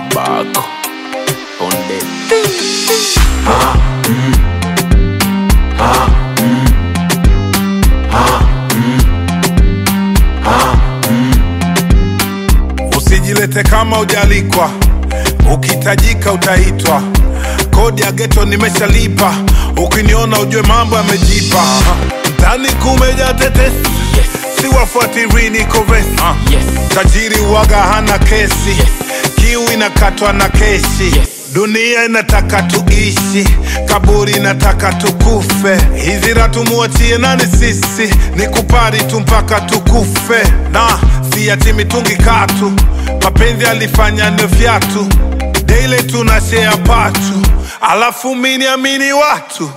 Bako Onde Usijilete kama ujalikwa, ukihitajika utaitwa. Kodi ya geto nimeshalipa, ukiniona ujue mambo yamejipa. Mtani kumeja tetesi, Yes, siwafuatiri niko vesi. yes, Tajiri waga hana kesi, Yes. kiu inakatwa na keshi. Yes. Dunia inataka tuishi, kaburi inataka tukufe. Hizi ratu muachie nani sisi, ni kupari tu mpaka tukufe. Na si ati mitungi katu, mapenzi alifanya ni vyatu. Daily tuna share patu, alafu mini amini watu.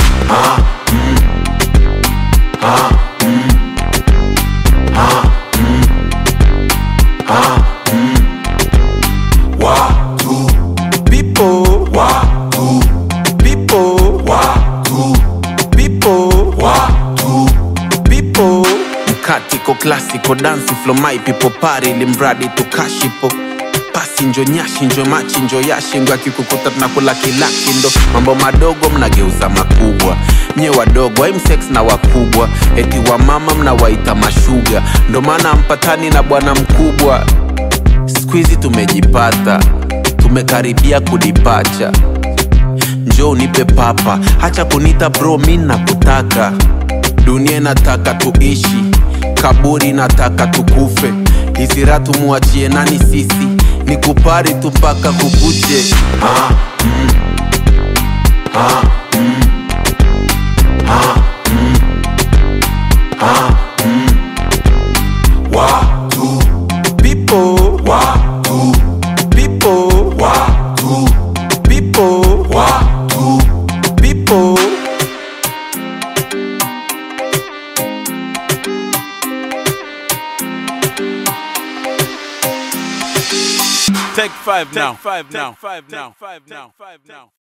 Watu, people, watu, people, watu, people, watu. people mkatiko klasiko dansi flo my people pari limradi tukashipo pasi njo nyashi njo machi njo yashi ngo akikukuta tunakula kilaki ndo mambo madogo mnageuza makubwa nye wadogo aimsex na wakubwa eti wa mama mnawaita mashuga ndo maana mpatani na bwana mkubwa skuizi tumejipata tumekaribia kudipacha njo unipe papa hacha kunita bro mi nakutaka dunia inataka tuishi kaburi nataka tukufe hisira tumuachie nani sisi ni kupari tu mpaka kukuche Watu, people, watu, people, watu, people, watu. people. Take five now. Five now. Five now. Five now. Five now.